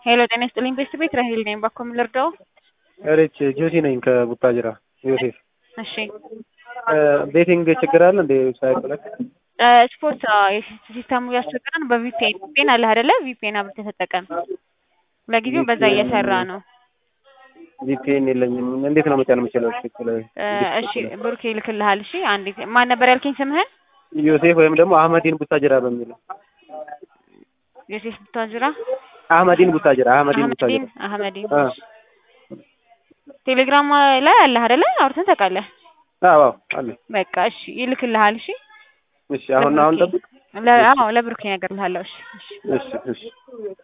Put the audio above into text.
ሄሎ ጤና ይስጥልኝ ቤት ቤት ራሄል ነኝ። ባኮ ምን ልርዳው? እሬች ጆሲ ነኝ ከቡታጅራ ዮሴፍ። እሺ ቤቲንግ ችግር አለ እንዴ? ሳይቆለቅ እ ስፖርት ሲስተሙ ያስቸገረን በቪፒኤን ቪፒኤን አለ አይደለ? ቪፒኤን አብርተህ ተጠቀም። ለጊዜው በዛ እየሰራ ነው። ቪፒኤን የለኝም። እንዴት ነው መጫን የምችለው? ትክክል እ እሺ ብሩኬ ይልክልሃል። እሺ አንዴ ማን ነበር ያልከኝ ስምህን? ዮሴፍ ወይም ደግሞ አህመዲን ቡታጅራ በሚለው ዮሴፍ ቡታጅራ አህመዲን ቡታጅራ አህመዲን ቡታጅራ አህመዲን አህመዲን አ ቴሌግራም ላይ አለ አይደለ? አውርተን ታውቃለህ። አዎ አለ። በቃ እሺ ይልክልሃል። እሺ እሺ አሁን አሁን ጠብቅ። ለ አዎ ለብሩኬ እነግርልሃለሁ። እሺ እሺ እሺ እሺ